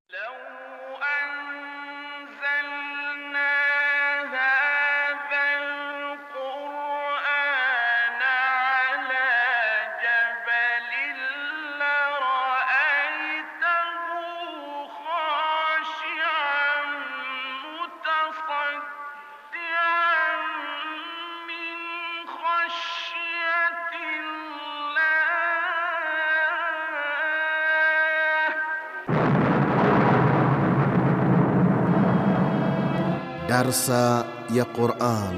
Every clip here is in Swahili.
Darsa ya Quran.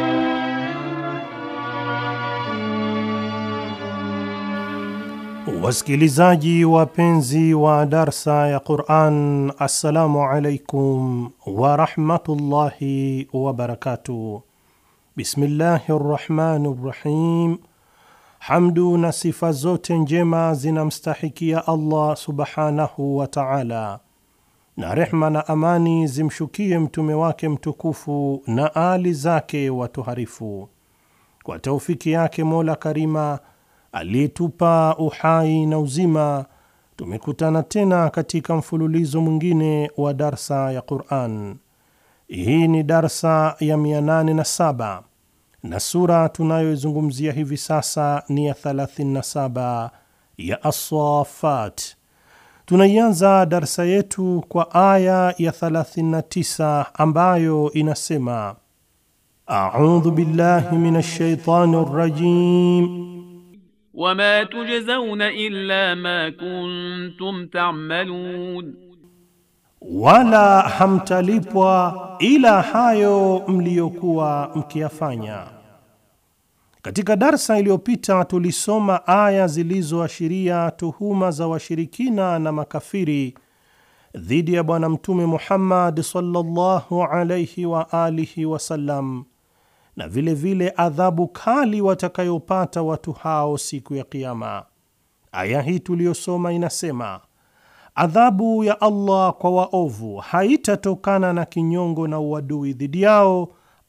Wasikilizaji wapenzi wa darsa ya Quran, assalamu alaikum warahmatullahi wabarakatuh. Bismillahi rrahmani rrahim. Hamdu na sifa zote njema zinamstahikia Allah subhanahu wa taala na rehma na amani zimshukie mtume wake mtukufu na ali zake watoharifu. Kwa taufiki yake Mola Karima aliyetupa uhai na uzima, tumekutana tena katika mfululizo mwingine wa darsa ya Quran. Hii ni darsa ya 807 na sura tunayoizungumzia hivi sasa ni ya 37 ya As-Saffat. Tunaianza darsa yetu kwa aya ya 39 ambayo inasema: a'udhu billahi minash shaitani rrajim wama tujzauna illa ma kuntum ta'malun, wala hamtalipwa ila hayo mliyokuwa mkiyafanya. Katika darsa iliyopita tulisoma aya zilizoashiria tuhuma za washirikina na makafiri dhidi ya Bwana Mtume Muhammad sallallahu alayhi wa alihi wasallam na vilevile vile adhabu kali watakayopata watu hao siku ya Kiyama. Aya hii tuliyosoma inasema adhabu ya Allah kwa waovu haitatokana na kinyongo na uadui dhidi yao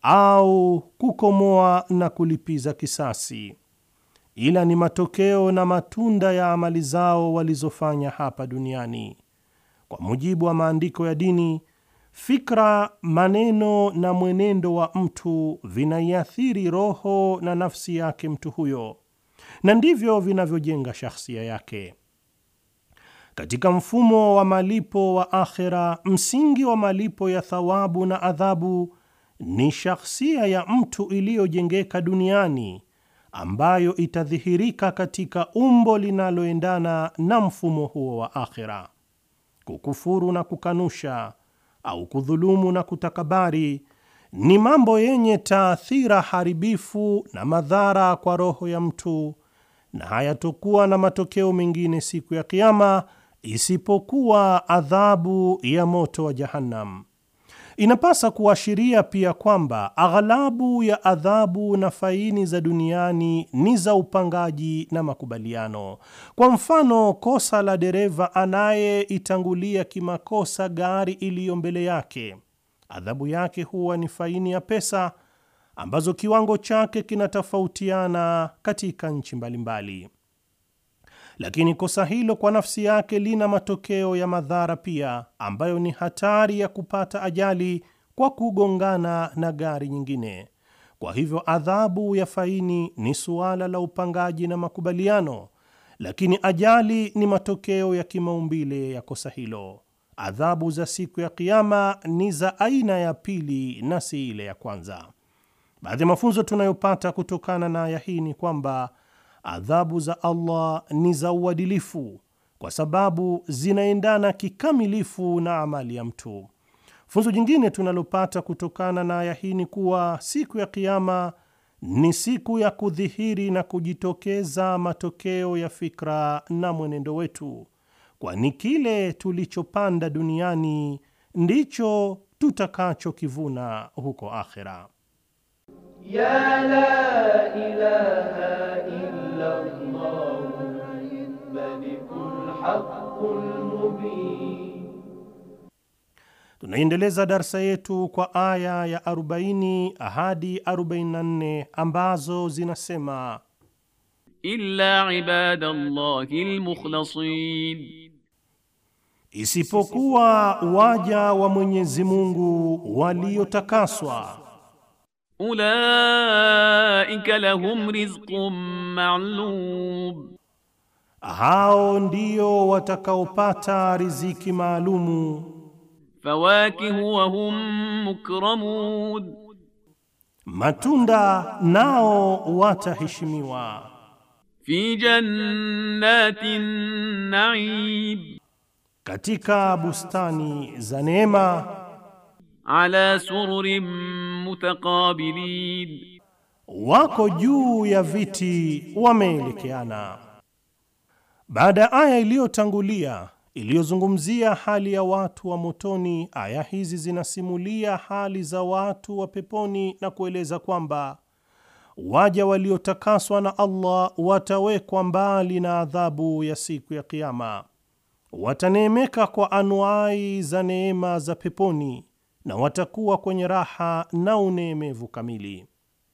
au kukomoa na kulipiza kisasi, ila ni matokeo na matunda ya amali zao walizofanya hapa duniani. Kwa mujibu wa maandiko ya dini, fikra, maneno na mwenendo wa mtu vinaiathiri roho na nafsi yake mtu huyo, na ndivyo vinavyojenga shakhsia yake. Katika mfumo wa malipo wa akhera, msingi wa malipo ya thawabu na adhabu ni shakhsia ya mtu iliyojengeka duniani ambayo itadhihirika katika umbo linaloendana na mfumo huo wa akhira. Kukufuru na kukanusha au kudhulumu na kutakabari ni mambo yenye taathira haribifu na madhara kwa roho ya mtu, na hayatokuwa na matokeo mengine siku ya Kiama isipokuwa adhabu ya moto wa Jahannam. Inapasa kuashiria pia kwamba aghalabu ya adhabu na faini za duniani ni za upangaji na makubaliano. Kwa mfano, kosa la dereva anayeitangulia kimakosa gari iliyo mbele yake, adhabu yake huwa ni faini ya pesa ambazo kiwango chake kinatofautiana katika nchi mbalimbali. Lakini kosa hilo kwa nafsi yake lina matokeo ya madhara pia, ambayo ni hatari ya kupata ajali kwa kugongana na gari nyingine. Kwa hivyo adhabu ya faini ni suala la upangaji na makubaliano, lakini ajali ni matokeo ya kimaumbile ya kosa hilo. Adhabu za siku ya Kiama ni za aina ya pili na si ile ya kwanza. Baadhi ya mafunzo tunayopata kutokana na aya hii ni kwamba adhabu za Allah ni za uadilifu kwa sababu zinaendana kikamilifu na amali ya mtu. Funzo jingine tunalopata kutokana na aya hii ni kuwa siku ya Kiama ni siku ya kudhihiri na kujitokeza matokeo ya fikra na mwenendo wetu, kwani kile tulichopanda duniani ndicho tutakachokivuna huko akhera. Ya la ilaha illa Allah malikul haqqul mubin. Tunaendeleza darsa yetu kwa aya ya 40 hadi 44 ambazo zinasema illa ibadallahi almukhlasin, isipokuwa waja wa Mwenyezi Mungu waliotakaswa. Ulaika lahum rizqun ma'lum, hao ndio watakaopata riziki maalumu. Fawakihu wa hum mukramun, matunda nao wataheshimiwa. Fi jannatin na'im katika bustani za neema. Ala sururin mutaqabilin, wako juu ya viti wameelekeana. Baada ya aya iliyotangulia iliyozungumzia hali ya watu wa motoni, aya hizi zinasimulia hali za watu wa peponi na kueleza kwamba waja waliotakaswa na Allah watawekwa mbali na adhabu ya siku ya Kiyama wataneemeka kwa anuai za neema za peponi na watakuwa kwenye raha na uneemevu kamili.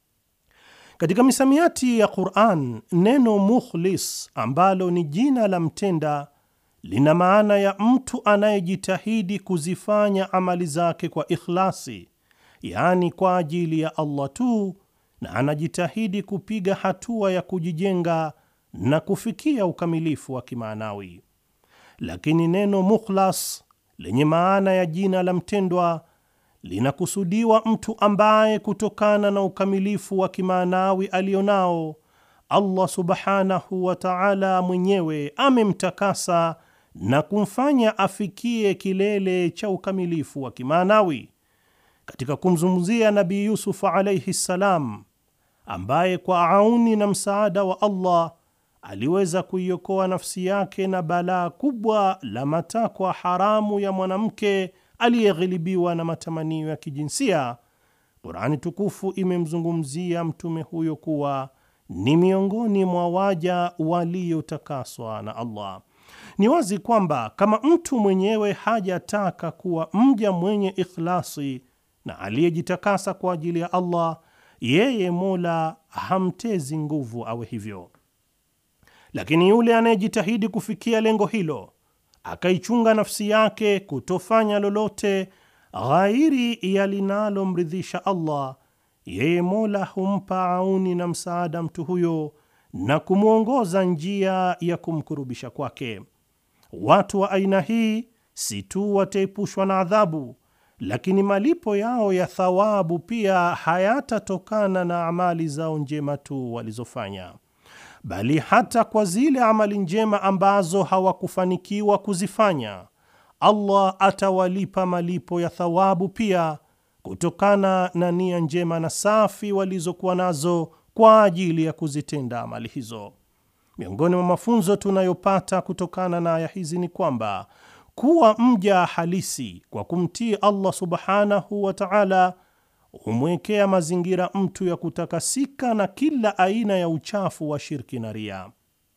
Katika misamiati ya Qur'an, neno mukhlis ambalo ni jina la mtenda lina maana ya mtu anayejitahidi kuzifanya amali zake kwa ikhlasi, yaani kwa ajili ya Allah tu, na anajitahidi kupiga hatua ya kujijenga na kufikia ukamilifu wa kimaanawi lakini neno mukhlas lenye maana ya jina la mtendwa linakusudiwa mtu ambaye kutokana na ukamilifu wa kimaanawi alionao Allah subhanahu wa ta'ala mwenyewe amemtakasa na kumfanya afikie kilele cha ukamilifu wa kimaanawi. Katika kumzungumzia Nabii Yusuf alayhi salam, ambaye kwa auni na msaada wa Allah aliweza kuiokoa nafsi yake na balaa kubwa la matakwa haramu ya mwanamke aliyeghilibiwa na matamanio ya kijinsia. Qurani tukufu imemzungumzia mtume huyo kuwa ni miongoni mwa waja waliotakaswa na Allah. Ni wazi kwamba kama mtu mwenyewe hajataka kuwa mja mwenye ikhlasi na aliyejitakasa kwa ajili ya Allah, yeye Mola hamtezi nguvu awe hivyo. Lakini yule anayejitahidi kufikia lengo hilo akaichunga nafsi yake kutofanya lolote ghairi ya linalomridhisha Allah, yeye Mola humpa auni na msaada mtu huyo na kumwongoza njia ya kumkurubisha kwake. Watu wa aina hii si tu wataepushwa na adhabu, lakini malipo yao ya thawabu pia hayatatokana na amali zao njema tu walizofanya bali hata kwa zile amali njema ambazo hawakufanikiwa kuzifanya, Allah atawalipa malipo ya thawabu pia kutokana na nia njema na safi walizokuwa nazo kwa ajili ya kuzitenda amali hizo. Miongoni mwa mafunzo tunayopata kutokana na aya hizi ni kwamba kuwa mja halisi kwa kumtii Allah subhanahu wa ta'ala humwekea mazingira mtu ya kutakasika na kila aina ya uchafu wa shirki na ria.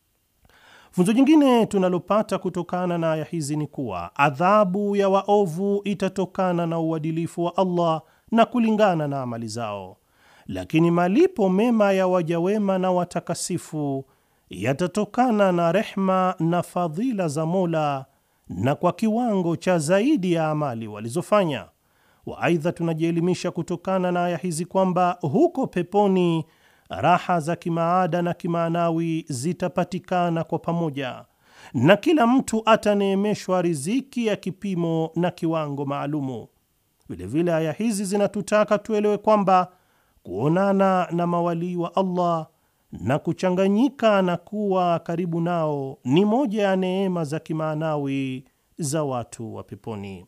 Funzo jingine tunalopata kutokana na aya hizi ni kuwa adhabu ya waovu itatokana na uadilifu wa Allah na kulingana na amali zao, lakini malipo mema ya waja wema na watakasifu yatatokana na rehma na fadhila za Mola na kwa kiwango cha zaidi ya amali walizofanya wa aidha, tunajielimisha kutokana na aya hizi kwamba huko peponi raha za kimaada na kimaanawi zitapatikana kwa pamoja, na kila mtu ataneemeshwa riziki ya kipimo na kiwango maalumu. Vilevile aya hizi zinatutaka tuelewe kwamba kuonana na mawalii wa Allah na kuchanganyika na kuwa karibu nao ni moja ya neema za kimaanawi za watu wa peponi.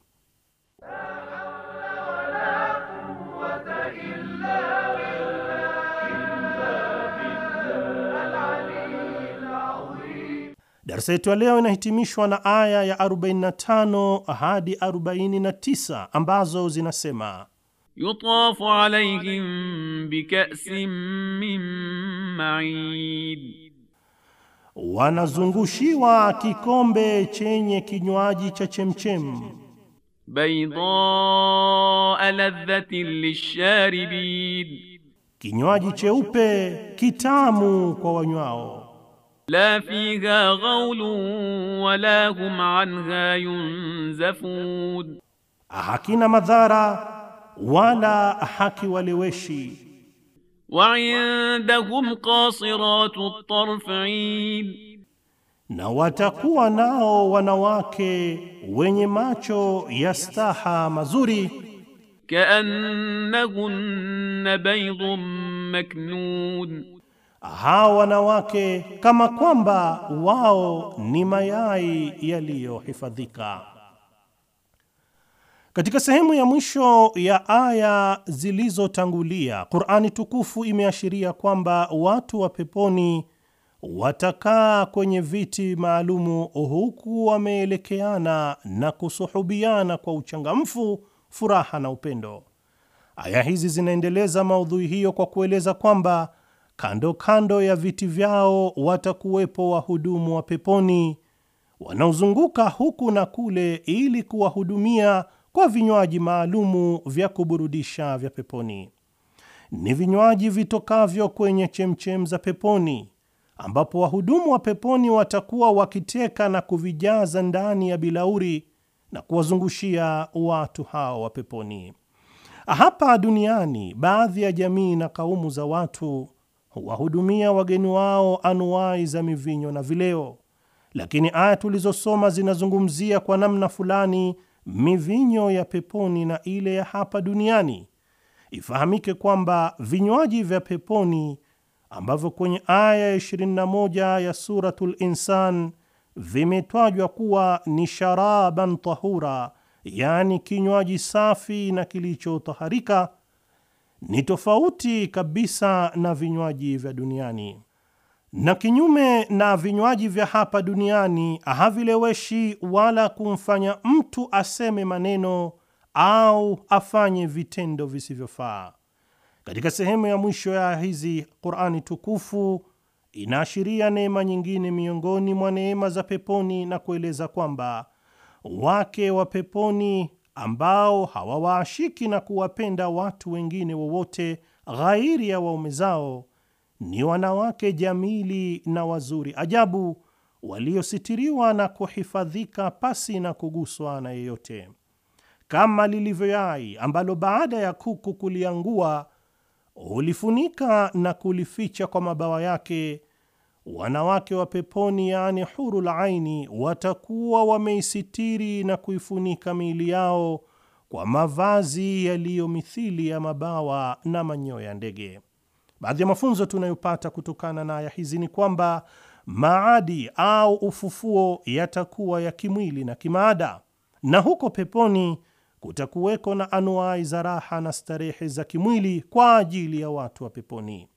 Darsa yetu ya leo inahitimishwa na aya ya 45 hadi 49 ambazo zinasema: yutafu alayhim bika'sin min ma'in, wanazungushiwa kikombe chenye kinywaji cha chemchem. Baydaa ladhatin lisharibin, kinywaji cheupe kitamu kwa wanywao. la fiha ghaulun wala hum anha yunzafun, hakina madhara wala hakiwaleweshi. wa indahum qasiratu tarfin, na watakuwa nao wanawake wenye macho ya staha mazuri, kaannahunna baydun maknun, hawa wanawake kama kwamba wao ni mayai yaliyohifadhika. Katika sehemu ya mwisho ya aya zilizotangulia, Qur'ani tukufu imeashiria kwamba watu wa peponi watakaa kwenye viti maalumu huku wameelekeana na kusuhubiana kwa uchangamfu, furaha na upendo. Aya hizi zinaendeleza maudhui hiyo kwa kueleza kwamba kando kando ya viti vyao watakuwepo wahudumu wa peponi wanaozunguka huku na kule ili kuwahudumia kwa vinywaji maalumu vya kuburudisha vya peponi. Ni vinywaji vitokavyo kwenye chemchem za peponi ambapo wahudumu wa peponi watakuwa wakiteka na kuvijaza ndani ya bilauri na kuwazungushia watu hao wa peponi. Hapa duniani, baadhi ya jamii na kaumu za watu huwahudumia wageni wao anuwai za mivinyo na vileo, lakini aya tulizosoma zinazungumzia kwa namna fulani mivinyo ya peponi na ile ya hapa duniani. Ifahamike kwamba vinywaji vya peponi ambavyo kwenye aya ya 21 ya Suratul Insan vimetajwa kuwa ni sharaban tahura, yaani kinywaji safi na kilichotaharika, ni tofauti kabisa na vinywaji vya duniani, na kinyume na vinywaji vya hapa duniani havileweshi wala kumfanya mtu aseme maneno au afanye vitendo visivyofaa. Katika sehemu ya mwisho ya hizi Qur'ani tukufu inaashiria neema nyingine miongoni mwa neema za peponi na kueleza kwamba wake wa peponi ambao hawawaashiki na kuwapenda watu wengine wowote ghairi ya waume zao ni wanawake jamili na wazuri ajabu waliositiriwa na kuhifadhika pasi na kuguswa na yeyote, kama lilivyo yai ambalo baada ya kuku kuliangua hulifunika na kulificha kwa mabawa yake. Wanawake wa peponi, yaani hurul aini, watakuwa wameisitiri na kuifunika miili yao kwa mavazi yaliyo mithili ya mabawa na manyoya ya ndege. Baadhi ya mafunzo tunayopata kutokana na aya hizi ni kwamba maadi au ufufuo yatakuwa ya kimwili na kimaada, na huko peponi kutakuweko na anuai za raha na starehe za kimwili kwa ajili ya watu wa peponi,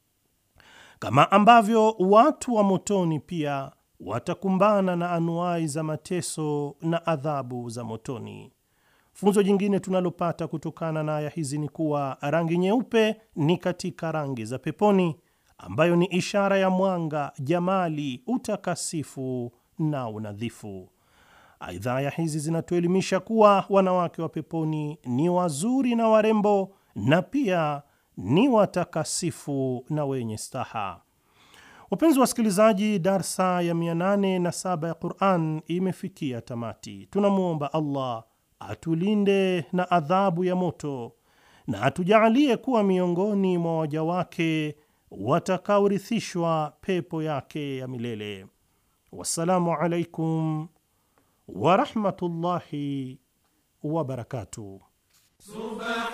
kama ambavyo watu wa motoni pia watakumbana na anuai za mateso na adhabu za motoni. Funzo jingine tunalopata kutokana na aya hizi ni kuwa rangi nyeupe ni katika rangi za peponi, ambayo ni ishara ya mwanga, jamali, utakasifu na unadhifu. Aidha, aya hizi zinatuelimisha kuwa wanawake wa peponi ni wazuri na warembo na pia ni watakasifu na wenye staha. Wapenzi wasikilizaji, darsa ya 807 ya Quran imefikia tamati. Tunamwomba Allah atulinde na adhabu ya moto na atujaalie kuwa miongoni mwa waja wake watakaorithishwa pepo yake ya milele. Wassalamu alaikum warahmatullahi wabarakatuh.